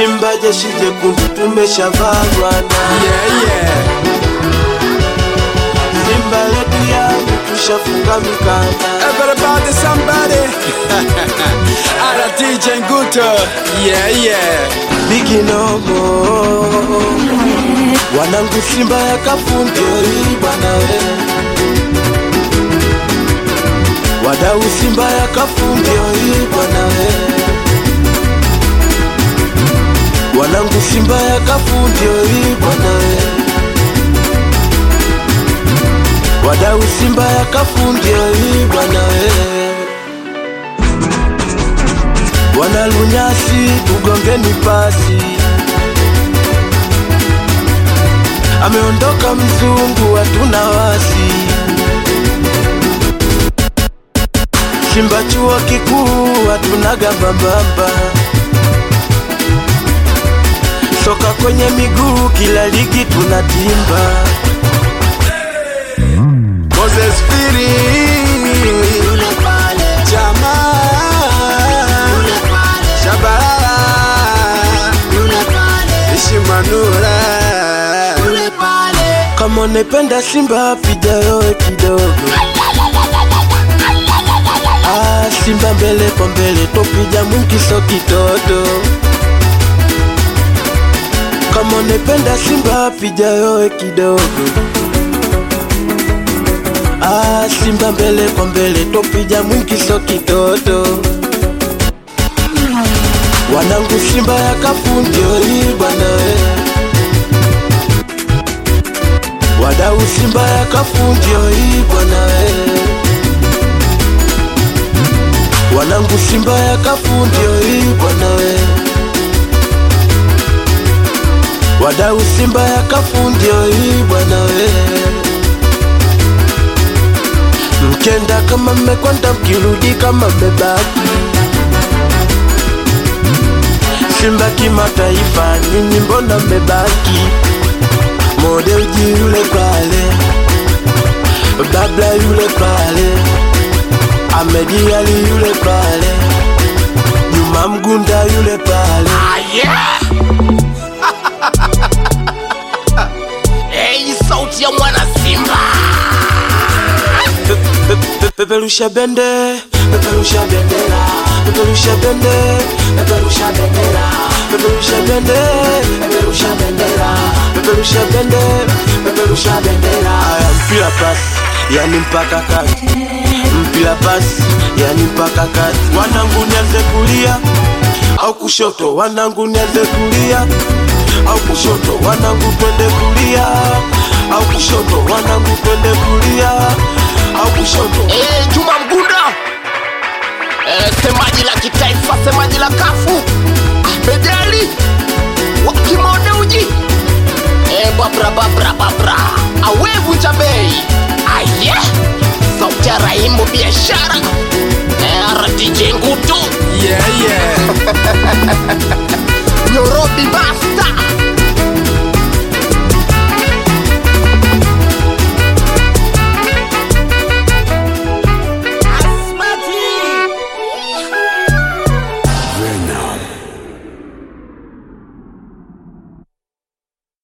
Simba jeshi jekundu tumeshavaa bwana, Yeah, yeah. Simba yetu yangu tushafunga mikanda. Everybody, somebody. Ala DJ Nguto. Yeah, yeah. Biginomo wanangu Simba ya kafundio hii bwana we, wadau Simba ya kafundio hii bwana we, wanangu Simba ya kafundio hii bwana we, wadau Simba ya kafundio hii bwana we wanalunyasi tugongeni pasi, ameondoka mzungu, hatuna wasi. Simba chuo kikuu hatuna gambambamba, soka kwenye miguu, kila ligi tunatimba. Moses Firi. Jamaa. Shabalala. Ishimanura. Kama unapenda Simba piga yowe kidogo. Ah, Simba mbele kwa mbele topija mwingi so kitoto. Kama unapenda Simba piga yowe kidogo. Ah, Simba mbele kwa mbele topija mwingi so kitoto. Wanangu Simba ya kafundio hii bwana we. Wadau Simba ya kafundio hii bwana we. Wanangu Simba ya kafundio hii bwana we. Wadau Simba ya kafundio hii bwana we. Mkenda kama mmekwenda, mkirudi kama mmebaki. Simba kimataifa, nyinyi mbona mmebaki? Mode uji yule pale, Babla yule pale, Ahmedi Ali yule pale, Juma Mgunda yule pale. Hey, sauti ya mwana Simba. Pe- pe- pe- Peperusha bende, peperusha bendera, peperusha bende, peperusha bendera, peperusha bende, peperusha bendera, peperusha bende, peperusha bendera. Aya, mpira pasi, yani mpaka kati, mpira pasi, yani mpaka kati. Wanangu nianze kulia au kushoto, wanangu nianze kulia au kushoto, wanangu twende kulia au kushoto, wanangu twende kulia au kushoto. Hey,